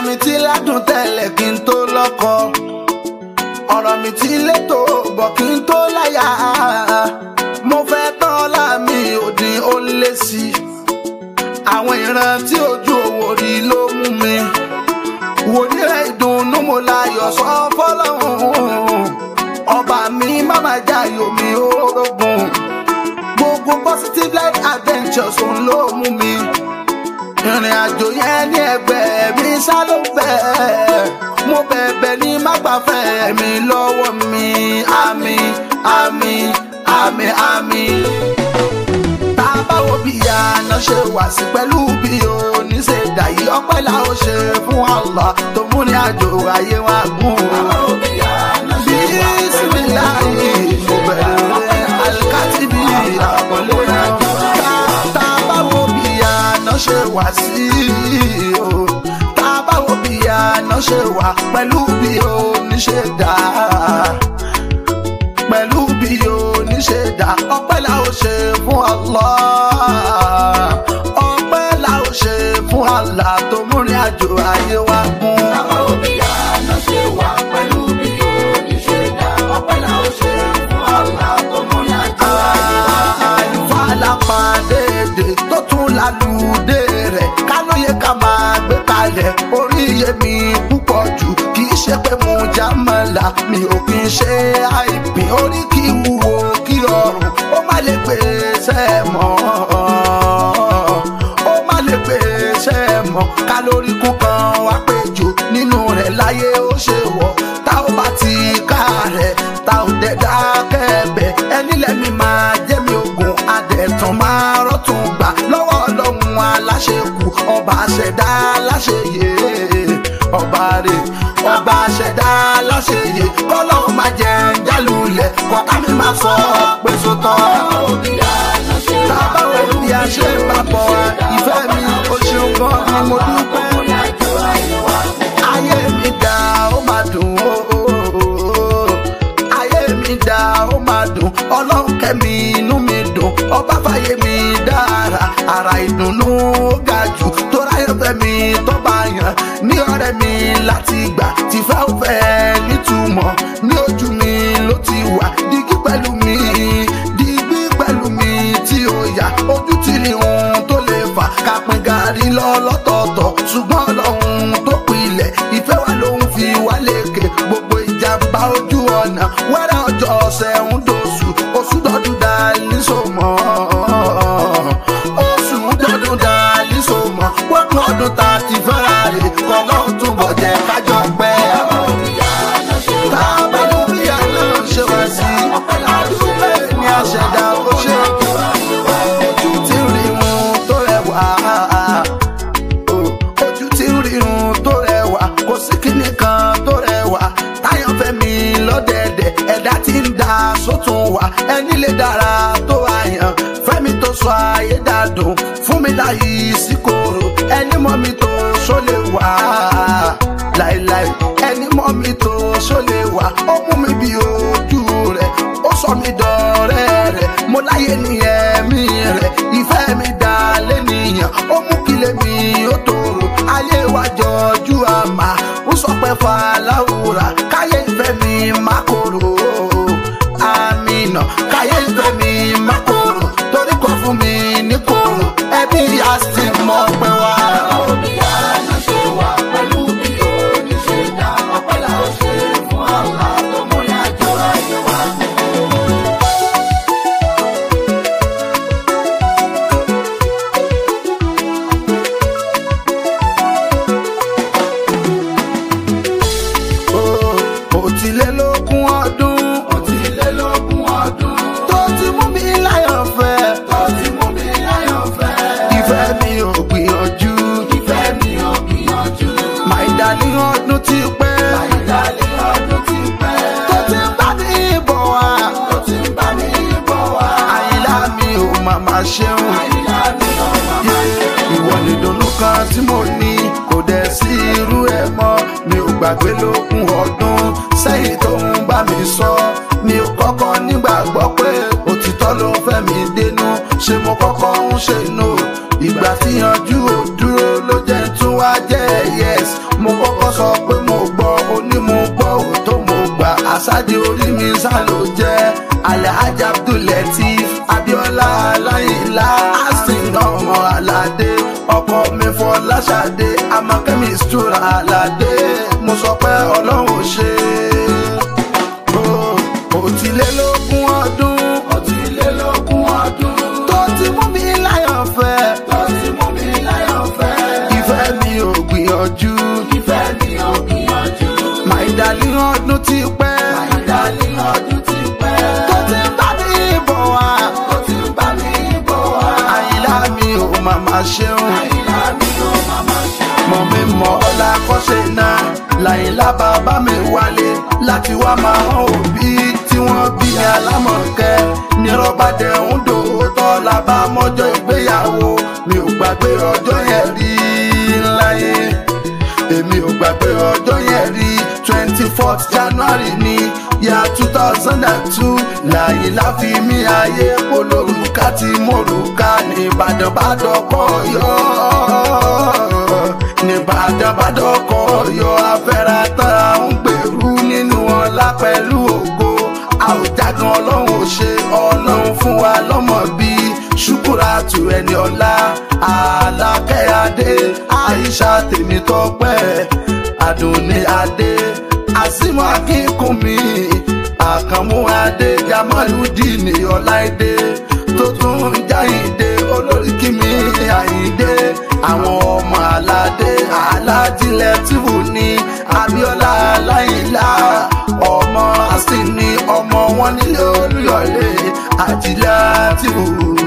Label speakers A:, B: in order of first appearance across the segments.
A: mi ti ládùn tẹ́lẹ̀ kí n tó lọ́kọ ọ̀rọ̀ mi ti létò bọ̀ kí n tó láyà mo fẹ́ tán ọlá mi òdì ó lé sí i àwọn ìran tí ojú owó rí ló mú mi wòlíì rẹ̀ ìdùnnú mo láyọ̀ sọ fọlọ́hún ọba mi máma jayò mi orógun gbogbo positive life adventures òun ló mú mi ìrìn àjò yẹn ní ẹgbẹ́ mi sá ló fẹ́ mo bẹ̀bẹ̀ ní má gbàfẹ́ mi lọ́wọ́ mi àmì àmì àmì àmì tá a bá wo bí àná ṣe wà sí pẹ̀lú bí oníṣe dàyí ọpẹ́ la ó ṣe fún Allah tó mú ní àjò ayé wa gùn. bísímìláì mo bẹ̀rẹ̀ alikátìbí àkọlé náà tá a bá wo bí àná ṣe wà sí o tá a bá wo bí àná ṣe wà pẹ̀lú bí oníṣe dà pẹ̀lú bí oníṣe dà ọpẹ́ la ó ṣe fún Allah ọpẹ́ la ó ṣe fún Allah tó múrin àjò ayé wa gùn.
B: Bàbá òbí àná ṣe wà pẹ̀lú bí oníṣe dá. Ọpẹ́ la ó ṣe fún Allah tó mú ní àjọ ayé wa.
A: àlùfáà lápàdédé tó tún lálùdé rẹ̀ kálóye ká máa gbé kalẹ̀ orí iye mi púpọ̀ jù kì í ṣe pé mo já mọ́la mi ò kì í ṣe àìpín orí kì í wúwo kí ọrùn ó má lè pèsè mọ́ ó má lè pèsè mọ́ kálórí kún kan wá pé jù nínú rẹ̀ láyé ó ṣe wọ̀ tá ò bá ti ká rẹ̀ tá ò dẹ̀ dákẹ́ bẹ̀ ẹni lẹ́mi máa jẹ́ mi ogun adẹ̀tàn máa rọ́tún gbà lọ́wọ́ ọlọ́run aláṣekù ọba àṣẹdá aláṣeyè ọba rè ọba àṣẹdá aláṣeyè kọ́lọ́run máa jẹ jálulẹ̀ kọ́ká mi máa sọ pé sótọ́.
B: Bàbá òbí àná ṣe wà
A: tábà wo
B: pẹ̀lú
A: bí a ṣe ń papọ̀ ìfẹ́ mi ó ṣeun gan ni mo dúpẹ́
B: mú ní àjọ ayé wa.
A: ayé mi dá ó máa dùn ó ayé mi dá ó máa dùn ọlọ́run kẹ́mi inú mi dùn ọba fàyè mi dára ara ìdùnnú ó ga jù tó ráyọ̀ fẹ́ mi tó bá yàn ní ọ̀rẹ́ mi láti gbà tìfẹ́ ò fẹ́ nítumọ̀ ní ojú mi ló ti wà dígí pẹ̀lú mi dígí pẹ̀lú mi tí ó yà ojú ti rí ohun tó lè fà kápẹ́ gàrí lọ lọ́tọ̀ọ̀tọ̀ ṣùgbọ́n ọlọ́run tó pilẹ̀ ìfẹ́ wa ló ń fi wá lékè gbogbo ìjàmbá ojú ọ̀nà wẹ́rẹ́ ọjọ́ ọ̀sẹ̀ ń dòṣù oṣù dọ́dún dalí sọmọ oṣù dọ́dún dalí sọmọ wọ́pọ̀ ọdún tá a ti fẹ́ra rè kọ́lọ́run túbọ̀ jẹ́ kájọ pẹ́.
B: Bàbá òbí àná ṣe wà
A: tábà ló bí àná ṣe wá sí àdúgbò ní àṣẹdá ó ṣe ojú tí ń rírun tó rẹwà ojú tí ń rírun tó rẹwà kò sí kíní kan tó rẹwà táyọ̀ fẹ́mi lọ́dẹ̀ẹ̀dẹ̀ ẹ̀dá tí ń da sótún wà ẹni lè dára tó àyàn fẹ́mi tó sọ ayé dàdùn fún mi láyé sí kòrò ẹni mọ́ mi tó sólè wá láìláì ẹni mọ́ mi tó sólè wá ó mú mi bí ojú rẹ̀ ó sọ mi dọ̀rẹ́ rẹ̀ mo láyé ní ẹ̀mí rẹ̀ ìfẹ́ mi dá lẹ́nìyàn ó mú kílẹ̀ mi ó tòrò ayé wa jọjú àmà ó sọ pé fàlàwùrà káyé ìfẹ́ mi má korò àmìnà káyé ìfẹ́ mi má korò torí kò fún mi ní korò ẹbí àti mọ̀ pé wá.
B: Bàbá òbí àná ṣe wà pẹ̀lú bí oníṣe dá. Ọpẹ́ la ó ṣe fún Allah tó mú ní àjọ ayé wa.
A: òtílélógún ọdún
B: Òtílélógún ọdún
A: tó ti mú mi láyọ̀ fẹ́
B: tó ti mú mi láyọ̀ fẹ́.
A: ìfẹ́ mi ò gbìyànjú
B: Ìfẹ́ mi ò gbìyànjú.
A: my darling ọdún ti pẹ́
B: Ìdálé ọdún ti pẹ́.
A: tó ti ń bá mi bọ̀ wá
B: Tó ti ń bá mi bọ̀ wá.
A: àyìnlá mi ò màmá ṣeun
B: Àyìnlá mi ò máa ṣe.
A: ìwọ nìdùnnú kan tí mo ní kò dẹ̀ sí irú ẹ̀ mọ́ mi ò gbàgbé lókun ọdún sẹ́yìn tó ń bá mi sọ mi ò kọ́kọ́ nígbàgbọ́ pé òtítọ́ ló fẹ́ mi dénú ṣé mo kọ́kọ́ ń ṣe no ìgbà tí yanjú ò dúró ló jẹ́ tún wá jẹ́ yes mo kọ́ sáde orí mi sá ló jẹ́ alhaji abdulateef abiola aláìlá asin ọmọ aládé ọkọ mi fọláṣadé amakẹ́mi stura aládé mo sọ pé ọlọ́run ò ṣe òtílélógún ọdún
B: Ọtílélógún ọdún
A: tó ti mú mi láyọ̀ fẹ́
B: tó ti mú mi láyọ̀ fẹ́.
A: ìfẹ́ mi ò gbìyànjú
B: Ìfẹ́ mi ò gbìyànjú.
A: my darling ọdún ti pẹ́
B: Ìdálé ọdún ti pẹ́.
A: tó ti ń bá mi bọ̀ wá
B: Ó ti ń bá mi bọ̀ wá.
A: àyìnlá mi ò màmá ṣeun
B: Àyìnlá mi ò máa ṣe.
A: mọ̀ mi mọ̀ ọlá kọ́ṣe náà làyìnlá bàbá mi wálé láti wá máa hàn òbí tí wọ́n bí ní alámọ̀kẹ́ ní rọ́bàdẹ̀ ń dòótọ́ làbá mọ́jọ́ ìgbéyàwó mi ò gbàgbé ọjọ́ yẹn rí láyé èmi ò gbàgbé ọjọ́ yẹn rí twenty fourth january ní yà two thousand and two làyìnlá fi mí ayé polórúkà tí mo rúkà ní ìbàdàn bá dọ́kọ̀ yọ nìbàdàn bá dọ́kọ̀ yọ afẹ́ra tán ń gbèrú nínú ọlá pẹ̀lú ògo àwùjágan ọlọ́run ò ṣe ọlọ́run fún wa lọ́mọ bí ṣùkúrà tù ẹni ọlá alákẹ́ adé àyíṣà tèmi tọpẹ́ àdùnní adé àsìmọ́ akínkùnmí àkànmú adé jamaludini ọláìdé tó tún ń jáyìndé olórí kìmí àyìndé àwọn ọmọ aládé aládìlẹ tìbù ní abiola aláìlá ọmọ asini ọmọ wọn nílé olúyọlé àdìlẹ tìbù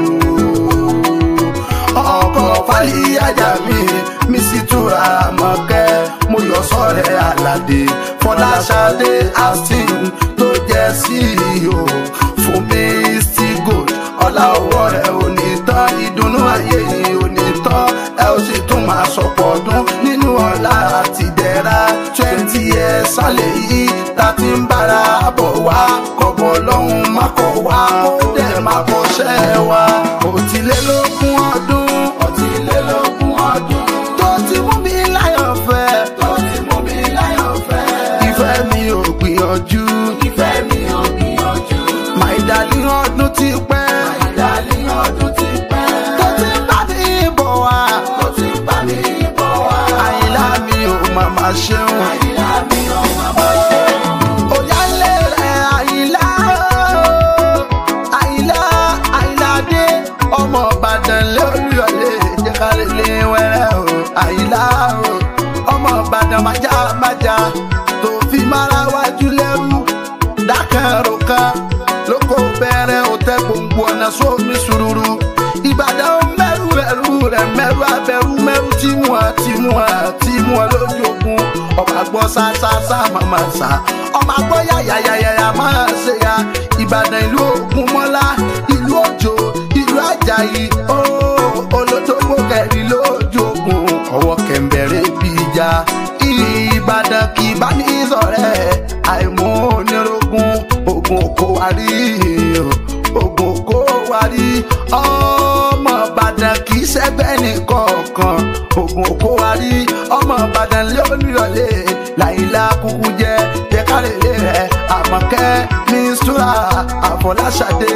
A: ọkọ fàlíyàjà mi mi sì túra mọ̀kẹ́ mo yọ sọ́rẹ́ àlàdé fọláṣadé austin tó jẹ́ ceo fún mi still gold ọlá owó rẹ̀ ò ní tán ìdùnnú ayé yìí ò ní tán ẹ ó sì tún máa sọ̀pọ̀ ọdún nínú ọlá àti ìdẹ̀ra twenty years sálẹ̀ yìí ta ti ń bára bọ̀ wá kọ̀bọ̀ lọ́hùn má kọ̀ wá kó dẹ̀ má kọ́ṣẹ́ wa òtílélógún ọdún
B: Ọtílélógún ọdún
A: tó ti mú mi láyọ̀ fẹ́
B: tó ti mú mi láyọ̀ fẹ́.
A: ìfẹ́ mi ò gbìyànjú
B: Ìfẹ́ mi ò gbìyànjú.
A: my darling ọdún ti pẹ́
B: Ìdálé ọdún ti pẹ́.
A: tó ti ń bá mi bọ̀ wá
B: Ó ti ń bá mi bọ̀ wá.
A: àyìnlá mi ò màmá ṣeun
B: Àyìnlá mi ò máa ṣe.
A: òyàlé rẹ̀ àyìnlá o. àyìnlá àyìnlá dé ọmọ ìbàdàn lóríọ̀lẹ̀ jẹ́kálẹ̀lẹ̀ wẹ́rẹ́ o àyìnlá o ọmọ ìbàdàn májá májá tó fi mára wájú lẹ́rú dákàrò kan lóko bẹ̀rẹ̀ òtẹ́ gbòǹgbò ọ̀nà sómi sùúrù ìbàdàn mẹ́rù ẹ̀rù rẹ̀ mẹ́rù abẹ́rù mẹ́rù tí wọ́n tí wọ́n tí wọ́n lójú ogun ọba gbọ́ sásásá màmá sá ọba gbọ́ yàyàyàyà máa ṣe ya ìbàdàn ìlú ògùn mọ́lá ìlú òjò ìlú àjàyí ó olódógbò kẹrin lójú ogun ọwọ́ kẹ̀mbẹ̀rẹ̀ bí ìjà ìbàdàn kì í bá ní sọ̀rẹ́ àìmọ́ onírogún ogun kò wá rí ogun kò wá rí ọmọ ìbàdàn kì í ṣẹgbẹ́ nìkọ̀ọ̀kan ogun kò wá rí ọmọ ìbàdàn lé olùyọlé làyìnlá kúkú jẹ jẹ kárẹ̀lẹ̀ rẹ̀ àmọ̀kẹ́ mísúra àfọláṣadé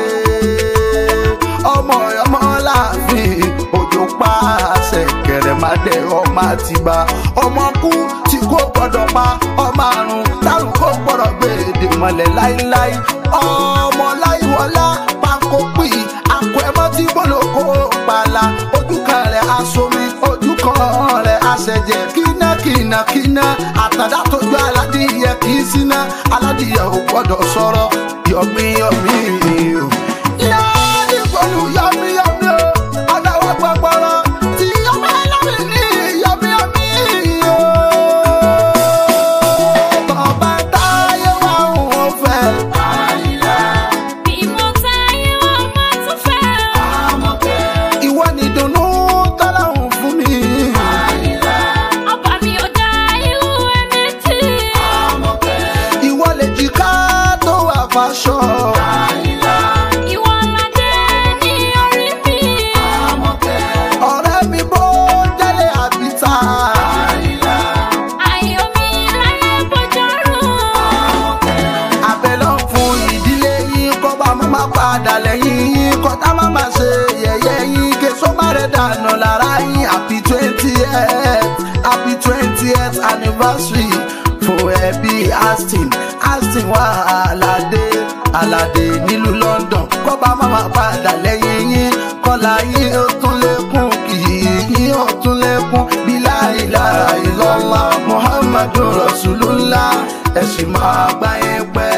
A: ọmọ ọmọ láàfin òjò pa àṣẹ kẹrẹmàdé ọmọ àtìgbà ọmọ kú tí kò gbọdọ̀ pa ọmọ àrùn dárùn kò gbọdọ̀ gbé èdè mọ́lẹ̀ láíláí ọmọ láìwọlá pákó pì àkọ ẹmọ tí bọlọkọ pààlà ojú kan rẹ̀ asomi ojú kan rẹ̀ aṣẹjẹ kíná kíná kíná àtàdá tójú aládìyẹ kì í síná aládìyẹ ò gbọdọ̀ sọ̀rọ̀ yọmí yọmí o yáàdì pẹ̀lú yọmí yọmí o adáwọ̀ gbọgbọrọ tí yọmí ẹlẹ́mì ní yọmí yọmí o. tọ́ba táyé wà ń fẹ́.
B: Àyìnlá
C: Bí mo táyé wá máa tún fẹ́ o.
B: Àmọ̀kẹ́.
A: ìwọ ni dùnnú tọ́lọ́hún fún mi.
B: Àyìnlá
C: Ọba mi ò dá irú ẹ̀mẹ́jì.
B: Àmọ̀kẹ́.
A: ìwọ lè jìká tó wà fàṣọ.
B: Àyìnlá
C: Ìwọ ládé ní orí mi.
B: Àmọ̀kẹ́.
A: ọ̀rẹ́ mi bó jẹ́lé àbíta.
B: Àyìnlá
C: Ayọ̀ mi láyé bọ́jọ́rùn.
B: Àmọ̀kẹ́.
A: àná lára yín happy twentieth happy twentieth anniversary fún ẹbí aston aston wà aládé aládé nílùú london kọ́ba máma padà lẹ́yìn yín kọ́lá yín ó tún lékún kì í yín ó tún lékún bí láìláà ìlọ́lá muhammadu rasulullah ẹ̀sìn máa gbáyé pẹ́.